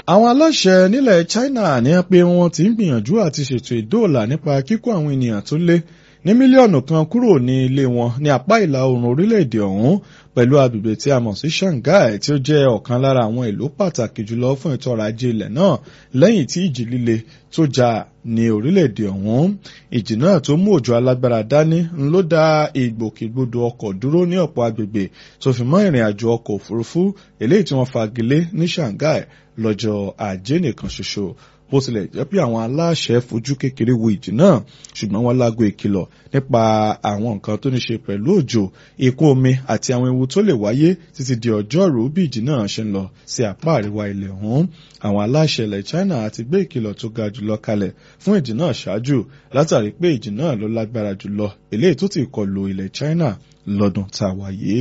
àwọn aláṣẹ nílẹ̀ China ní pé wọ́n ti ń gbìyànjú àti ṣètò ìdóòlà nípa kíkó àwọn ènìyàn tó lé ní mílíọ̀nù kan kúrò ní ilé wọn ní apá ìlà oòrùn orílẹ̀-èdè ọ̀hún pẹ̀lú agbègbè tí a mọ̀ sí Shanghai tí ó jẹ́ ọ̀kan lára àwọn ìlú pàtàkì jùlọ fún ètò ọrọ̀ ajé ilẹ̀ náà lẹ́yìn tí ìjì líle tó jà ní orílẹ̀-èdè ọ̀hún ìjì náà tó mú òjò alágbára dání ń ló dá ìgbòkègbodò ọkọ̀ dúró ní ọ̀pọ̀ agbègbè tó fi mọ́ ìrìn àjò ọkọ̀ òfurufú eléyìí tí wọ́n fagilé ní Shanghai lọ́jọ́ ajé nìkan ṣoṣo bó tilẹ̀ jẹ́ pé àwọn aláṣẹ fojú kékeré wo ìjì náà ṣùgbọ́n wọ́n lágbo ìkìlọ̀ nípa àwọn nǹkan tó ní ṣe pẹ̀lú òjò ìkún omi àti àwọn ewu tó lè wáyé títí di ọjọ́rú bí ìjì náà ṣe ń lọ sí apá àríwá ilẹ̀ ọ̀hún àwọn aláṣẹ ilẹ̀ China àti gbé ìkìlọ̀ tó ga jùlọ kalẹ̀ fún ìjì náà ṣáájú látàrí pé ìjì náà ló lágbára jùlọ eléyìí tó ti kọlù ilẹ̀ China lọ́dún tá a wáyé.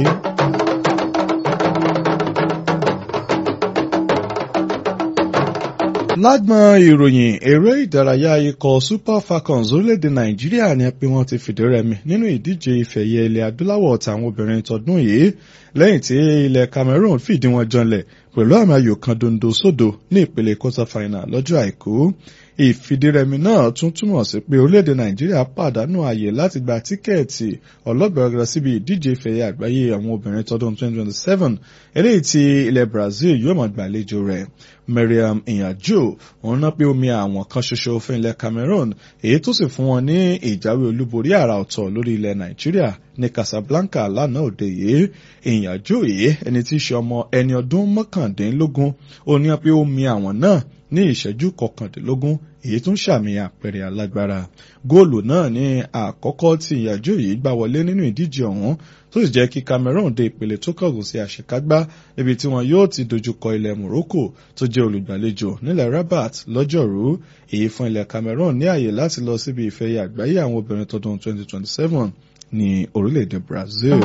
lágbọn ìròyìn eré ìdárayá ikọ̀ super falcons orílẹ̀-èdè nàìjíríà ni pé wọ́n ti fìdí rẹmi nínú ìdíje ìfẹ̀yẹ ilẹ̀ adúláwọ̀ tàwọn obìnrin tọdún yìí lẹ́yìn tí ilẹ̀ cameroon fìdí wọn janlẹ̀ pẹ̀lú àmì ayò kan dondo sódò ní ìpele quarter final lọ́jọ́ àìkú ìfìdírẹmi náà tún túmọ̀ sí pé orílẹ̀-èdè nàìjíríà pàdánù ààyè láti gba tíkẹ́ẹ̀tì ọlọ́gbẹ̀rẹ̀ síbi ìdíje ìfẹ̀yẹ àgbáyé àwọn obìnrin tọdún 2027 eléyìí tí ilẹ̀ brazil yóò máa gbàlejò rẹ̀ Mariam Iyanjo òun ná pé omi àwọn kan ṣoṣo fún ilẹ̀ Cameroon èyí tó sì fún wọn ní ìjáwé olúborí àrà ọ̀tọ̀ lórí ilẹ̀ Nàìjíríà ní Casablanca lánàá òde yìí Iyanjo yìí ẹni tí í ṣe ọmọ ẹni ọdún mọ́kàndínlógún ó ní pé omi àwọn náà ní ìṣẹ́jú kọkàndínlógún èyí tún ṣàmì àpẹẹrẹ alágbára góòlù náà ní àkọ́kọ́ tí Iyanjo yìí gbá wọlé nínú ìdíje ọ̀hún tó sì jẹ́ kí Cameroon dé ìpele tó kọ̀gùn sí àṣekágbá níbi tí wọn yóò ti dojúkọ ilẹ̀ Morocco tó jẹ́ olùgbàlejò nílẹ̀ Rabat lọ́jọ́rú èyí fún ilẹ̀ Cameroon ní àyè láti lọ síbi ìfẹ̀yẹ àgbáyé àwọn obìnrin tọdún 2027 ní orílẹ̀-èdè Brazil.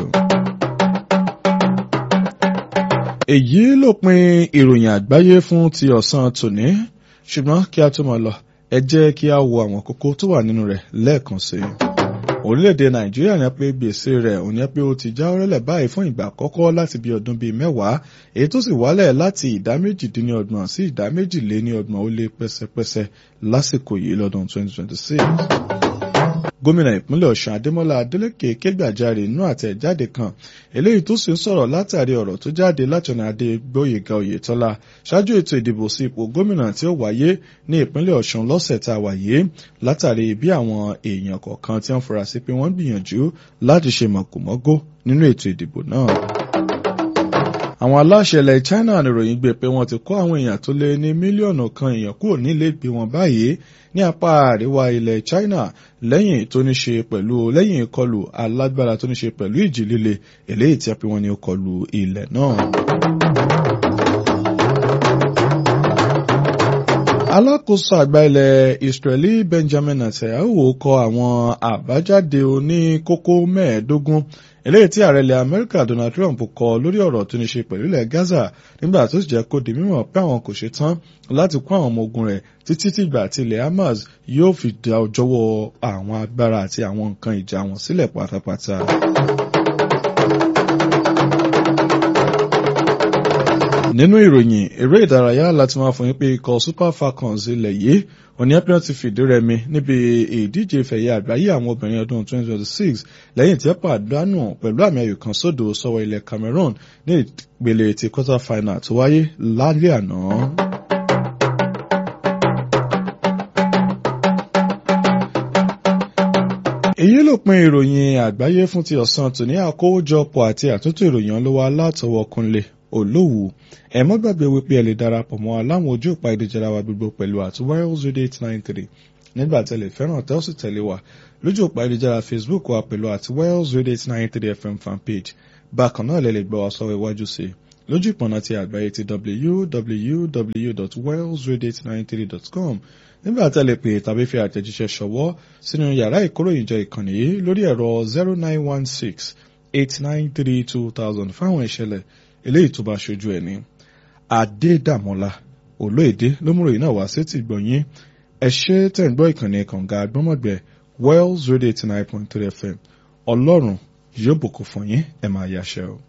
èyí ló pin ìròyìn àgbáyé fún ti ọ̀sán tòní ṣùgbọ́n kí a tó máa lọ ẹ jẹ́ kí a wo àwọn kókó tó wà nínú rẹ̀ lẹ́ẹ̀kan sí i orílẹ̀-èdè nàìjíríà ní pé gbèsè rẹ̀ ò ní pé ó ti já ọrẹ́lẹ̀ báyìí fún ìgbà àkọ́kọ́ láti bí ọdún bíi mẹ́wàá èyí tó sì wálẹ̀ láti ìdá méjìdínlọ́gbọ̀n sí ìdá méjìléníọgbọ̀n ó lé pẹ́sẹ́pẹ́sẹ́ lásìkò yìí lọ́dún 2026 gómìnà ìpínlẹ̀ ọ̀ṣun adémọ́lá adélèké kégbàjarè inú àtẹ̀jáde kan eléyìí tó sì ń sọ̀rọ̀ látàrí ọ̀rọ̀ tó jáde láti ọ̀nà adégbóyèga oyètọ́lá ṣáájú ètò ìdìbò sí ipò gómìnà tí ó wáyé ní ìpínlẹ̀ ọ̀ṣun lọ́sẹ̀ tá a wáyé látàrí bí àwọn èèyàn kọ̀ọ̀kan tí wọ́n fura sí pé wọ́n gbìyànjú láti ṣe mọ̀kùmọ́gó nínú ètò ìdìbò náà àwọn aláṣẹ ilẹ̀ China níròyìn gbé pé wọ́n ti kó àwọn èèyàn tó lé ní mílíọ̀nù kan èèyàn kúrò nílé ìgbé wọn báyìí ní apá àríwá ilẹ̀ China lẹ́yìn tó ní ṣe pẹ̀lú lẹ́yìn ìkọlù alágbára tó ní ṣe pẹ̀lú ìjì líle eléyìí tí a pè wọ́n ní ìkọlù ilẹ̀ náà. alákòóso àgbà ilẹ̀ Israeli Benjamin Netanyahu kọ àwọn àbájáde oníkókó mẹ́ẹ̀ẹ́dógún eléyìí tí ààrẹ ilẹ̀ Amẹ́ríkà Donald Trump kọ lórí ọ̀rọ̀ tó ní ṣe pẹ̀lú ilẹ̀ Gaza nígbà tó sì jẹ́ kó di mímọ̀ pé àwọn kò ṣe tán láti kó àwọn ọmọ ogun rẹ̀ títí tìgbà tí ilẹ̀ Hamas yóò fi dá ọjọ́wọ́ àwọn agbára àti àwọn nǹkan ìjà wọn sílẹ̀ pátápátá. nínú ìròyìn eré ìdárayá láti máa fún yín pé ikọ̀ Super Falcons ilẹ̀ yìí òní ẹ́pẹ́rẹ́ ti fìdí rẹmi níbi ìdíje ìfẹ̀yẹ àgbáyé àwọn obìnrin ọdún 2026 lẹ́yìn tí ẹ pàdánù pẹ̀lú àmì ayò kan sódò sọ́wọ́ ilẹ̀ Cameroon ní ìpele ti quarter final tó wáyé lálẹ́ àná. èyí ló pin ìròyìn àgbáyé fún ti ọ̀sán tòní àkójọpọ̀ àti àtúntò ìròyìn ọlọ́wọ́ alátọwọ́ Kúnlé olówù ẹ má gbàgbé wípé ẹ lè darapọ̀ mọ́ aláwọn ojú òpá ìdíjẹra wa gbogbo pẹ̀lú àti Wales Radio eight nine three nígbà tẹ́lẹ̀ fẹ́ràn tẹ́ ó sì tẹ̀lé wa lójú òpá ìdíjẹra Facebook wa pẹ̀lú àti Wales Radio eight nine three FM fanpage bákan náà lè lè gbọ́ wa sọ́wọ́ iwájú sí i lójú ìpọ̀nà ti àgbáyé ti www.wales893.com nígbà tẹ́lẹ̀ pé tàbí fi àtẹ̀jíṣẹ́ ṣọwọ́ sínú yàrá ìkóròyìnjọ ìkànnì yìí lórí ẹ̀rọ zero nine one six eight nine three two thousand fáwọn ìṣẹ̀lẹ̀ eléyìí tó bá ṣojú ẹni adédàmọ́lá olóèdè lómúròyìn náà wá sétí gbọ̀nyìn ẹ ṣé tẹ̀ ń gbọ́ ìkànnì kànga àgbọ́mọ̀gbẹ́ wells radio eighty nine point three fm ọlọ́run yóò bùkún fún yín ẹ máa yáṣẹ́ o.